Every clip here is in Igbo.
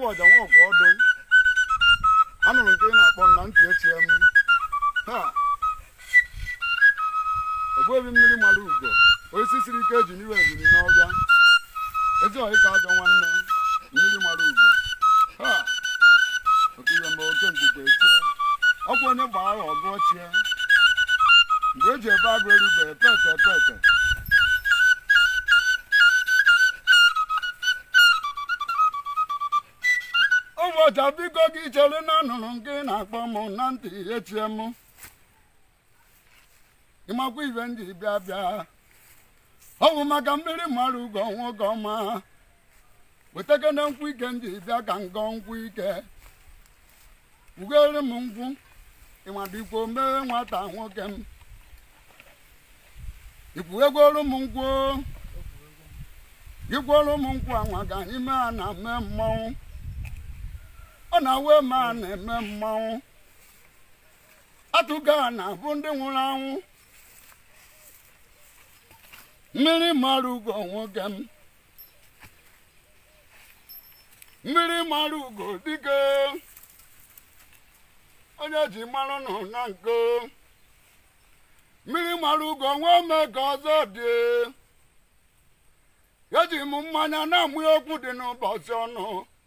ọja nwa ọgwụ ọdụ anụrụ nke ị na-akpọ nna ntị echie m ha ogbuebi mmiri mara ugo osisi siri ike eji n'iwe ebili n'ọbịa ezi ọyị ka ajọ nwanne mmiri mara ugo ha okiwe ma oke mkpukpe echie ọkwa onye gbaa agha ọgụ ochie mgbe eji ebe agụ erube pete pete ụbọchị biko gị chere na anụrụ nke ị na-akpọ m na ntị echie m ịmakwa ibe ndị bịa bịa ọ bụ maka mmiri mara ugo nwoke ọma wetakene nkwụ ike ndị bịa ka ngọ nkwụ ike ugere m nkwụ ịmadikwo mee nwata nwoke m ikwuegworo m nkwụ gịkworo m nkwụ anwa ka anyị mee a na mee mmọnwụ ọ na-awe ma a na-eme mmanwụ atụga na bụ ndị nwụrụ anwụ mmiri mara ugo nwoke m mmiri mara ugo dike onye ji mara nọ na nko mmiri mara ugo nwa ome ka ọzọ dị eji m mmanya na-amụ okwu dị n'ụbọchị ọnụ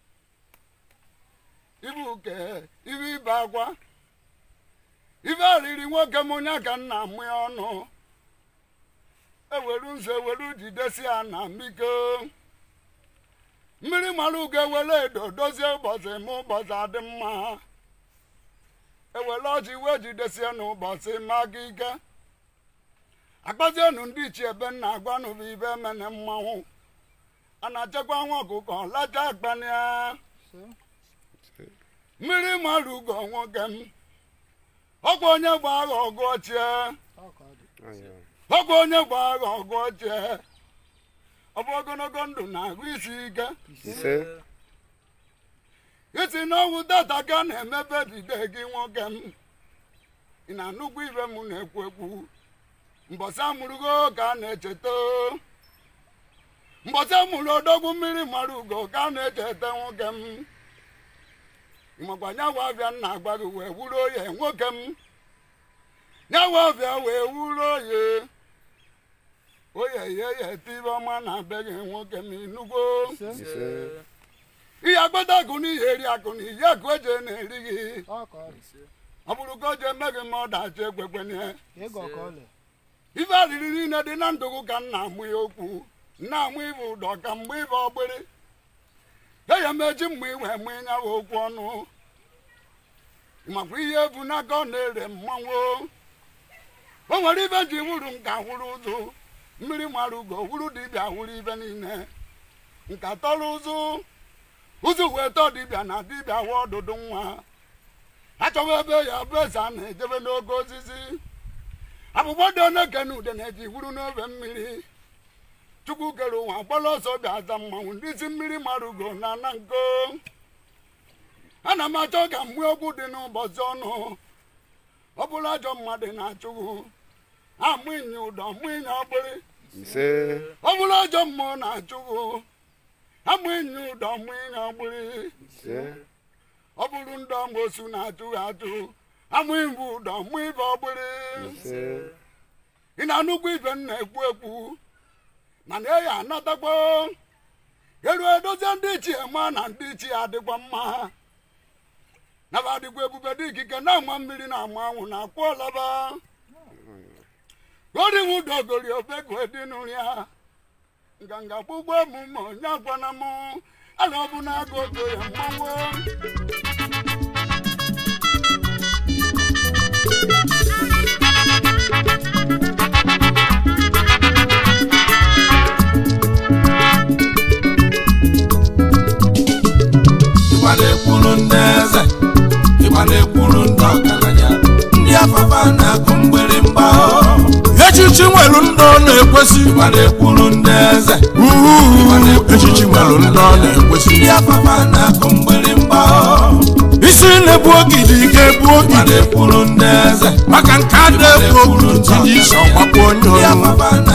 ibu ke ibe ibe akwa ibe arịrị nwoke m onye ka nna amụ ya ọnụ eweru nzu eweru jidesi ya na mbiko mmiri mara ugo ewere edo dozie ụbọchị ma ụbọchị adị mma ewere ọjị wee jidesie n'ụbọchị ma gị ike akpazienu ndị ichie ebe nna agwanụbụ ibe emene mmanwụ a na-achekwa nwa ọkụkọ lacha akpania mmiri mara ugo nwoke m ọkwa onye gba agha ọgụ ochie ọkwa onye gba agha ọgụ ochie ọ bụ ogologo ndụ na-ahụ isi ike ise isi n'ọnwụ data ka na-emepe dide gị nwoke m ị na-anụkwu ibe m na-ekwu ekwu mbọsị amụrụgo ka a na-echeta mbọsị amụrụ odogwu mmiri mara ugo ka a na-echeta nwoke m ịmakwa nyawa abịa nna agwa gị wee wuru oye nwoke m nyawa abịa wee wuru oye oye ye ye tibe ọma na be gị nwoke m inugwo ise ihe agbata akụ n'ihi eri akụ na iyi akụ eje na-eri gị ọ bụrụ ka o je eme gị ma ọ dachi ekwekwenye ife arịrị niile dị na ndụgụ ka nna amụ ya okwu nna amụ ibe ụdọ ka mgbe ibe ọgbịrị ya ya meji mgbe iwe mụ ịnyawa okwu ọnụ makwa ihe ebu n'aka ọ na-ere mmanwụ o nwere ibe ji wuru nka wuru ụzụ mmiri mara ugo wuru dibịa wuru ibe niile nka tọrọ ụzụ ụzụ wee tọọ dibịa na dibịa wee ọdụdụ nwa achọwa ebe ya bụ eze a na-ejebe n'oge osisi abụgbọ dị oneke na ude na-eji wuru n'obe mmiri chukwu kere ụwa gbara ọsọ bịa aza mmanwụ ndị isi mmiri mara ugo na ana nko ana m achọ ka mgbe okwu dị n'ụbọchị ọnụ ọ bụrụ ajọ mmadụ na-achụghu amụ inye ụdọ mụ inye ọgbịrị ise ọ bụrụ ajọ mmụọ na-achụghu amụ inye ụdọ mụ inye ọgbịrị ise ọ bụrụ ndị ọmosu na-achụghị achụ amụ ibu ụdọ mụ ibe ọgbịrị ise ị na-anụkwu ibe m na-ekwu ekwu mana e ya anatakwa elu edozie ndị ichie ma na ndị ichie adịkwa mma naba adịkwa ebube dị ikike na-ama mmiri na-ama anwụ na akwụ ọlaba goriwudogori obegwedinụri ya nganga gbugbo emume onye agwana m ana ọ bụ na agụ ogo ya mmanwụ ịgba na-ekwuru ndị eze ịgba na-ekwuru ndị ọgaranya ndị afafa na-akụ mgbịrịmgba echichi nwere ndị ọ na-ekwesị ịgba na-ekwuru ndị eze echichi nwere ndị ọ na-ekwesị ndị afafa na-akụ mgbịrịmgba isi na-ebu ogidi ga-ebu ịgba ogidi na-ekwuru ndị eze maka nke a na-ekwu okwu tinye isi ọgbakwa onye ndị ọrụ afafa